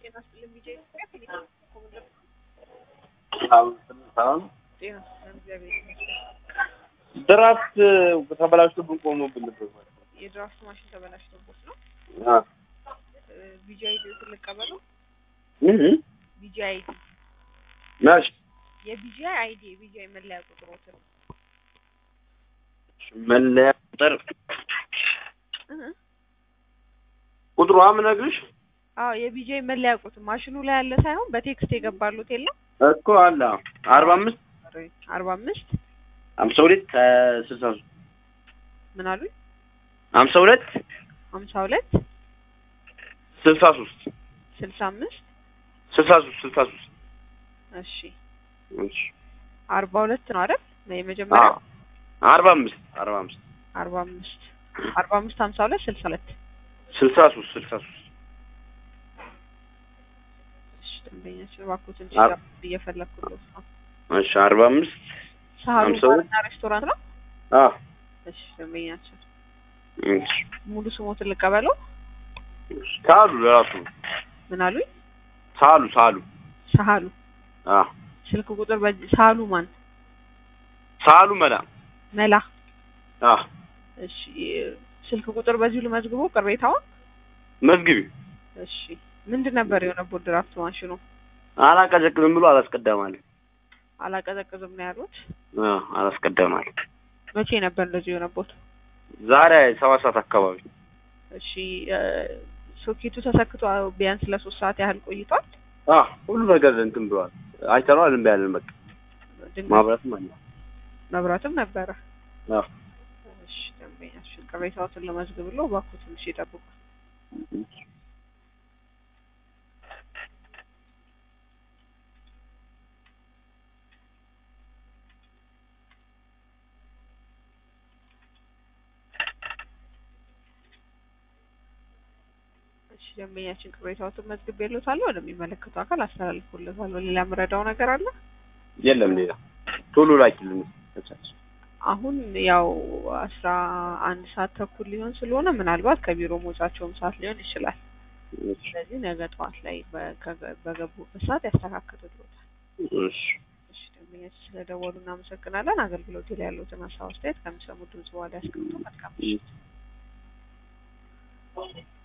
ጤና ይስጥልኝ ቢጄ ኢትዮጵያ ኮሚኒቲ ሰላም ጤና ይስጥልኝ እግዚአብሔር ይመስገን። ድራፍት ተበላሽቶብን ቆሞብን ነበር። የድራፍት ማሽን ተበላሽቶቦት ነው። አ ቢጂ አይዲ ልቀበለው። ምን ቢጂ አይዲ ናሽ የቢጂ አይዲ የቢጂ መለያ ቁጥሮትን መለያ ቁጥር እህ ቁጥሩ አምነግርሽ አዎ የቢጂ መለያ ቁጥር ማሽኑ ላይ ያለ ሳይሆን በቴክስት የገባሉት የለም እኮ አለ አርባ አምስት አርባ አምስት ሀምሳ ሁለት ከስልሳ ሶስት ምን አሉኝ ሀምሳ ሁለት ሀምሳ ሁለት ስልሳ ሶስት ስልሳ አምስት ስልሳ ሶስት ስልሳ ሶስት እሺ እሺ አርባ ሁለት ነው አይደል የመጀመሪያ አዎ አርባ አምስት አርባ አምስት አርባ አምስት አርባ አምስት ሀምሳ ሁለት ስልሳ ሁለት ስልሳ ሶስት ስልሳ ሶስት እሺ ደንበኛችን እባክዎትን አር- ሲጋር እየፈለኩለት ነው እሺ አርባ አምስት ሳህሉ ሀምሳ ሁለት ባርና ሬስቶራንት ነው አ እሺ ደንበኛችን እሺ ሙሉ ስሞትን ልቀበለው ሳሉ ለራሱ ምን አሉኝ ሳሉ ሳሉ ሳህሉ አ ስልክ ቁጥር በ- ሳህሉ ማን ሳሉ መላ መላ አ እሺ ስልክ ቁጥር በዚሁ ልመዝግቦ ቅሬታውን መዝግቢ እሺ ምንድን ነበር የሆነበት ድራፍት ማሽኑ አላቀዘቅዝም ብሎ አላስቀዳማለ አላቀዘቅዝም ነው ያሉት አ አላስቀዳማለ መቼ ነበር እንደዚህ የሆነበት ዛሬ ሰባት ሰዓት አካባቢ እሺ እ፣ ሶኬቱ ተሰክቶ ቢያንስ ለሶስት ሰዓት ያህል ቆይቷል አ ሁሉ ነገር እንትን ብሏል አይተነዋል እምቢ ያለን በቃ ድንገት ማብራትም አለ መብራትም ነበረ አ እሺ ደንበኛችን ቅሬታዎትን ለመዝግብ ብሎ እባክዎ ትንሽ ይጠብቁ እሺ ደንበኛችን ቅሬታዎትን መዝግብ የሎታለሁ ወደሚመለከተው አካል አስተላልፎለታለሁ ሌላ የምረዳው ነገር አለ የለም ሌላ ቶሎ ላኪልን አሁን ያው አስራ አንድ ሰዓት ተኩል ሊሆን ስለሆነ ምናልባት ከቢሮ መውጫቸውም ሰዓት ሊሆን ይችላል ስለዚህ ነገ ጠዋት ላይ በ- ከገ- በገቡበት ሰዓት ያስተካክሉልዎታል እሺ እሺ ደንበኛችን ስለደወሉ እናመሰግናለን አገልግሎት ላይ ያሉትን ሀሳብ አስተያየት ከሚሰሙ ድምጽ በኋላ ያስቀምጡ መልካም ምሽት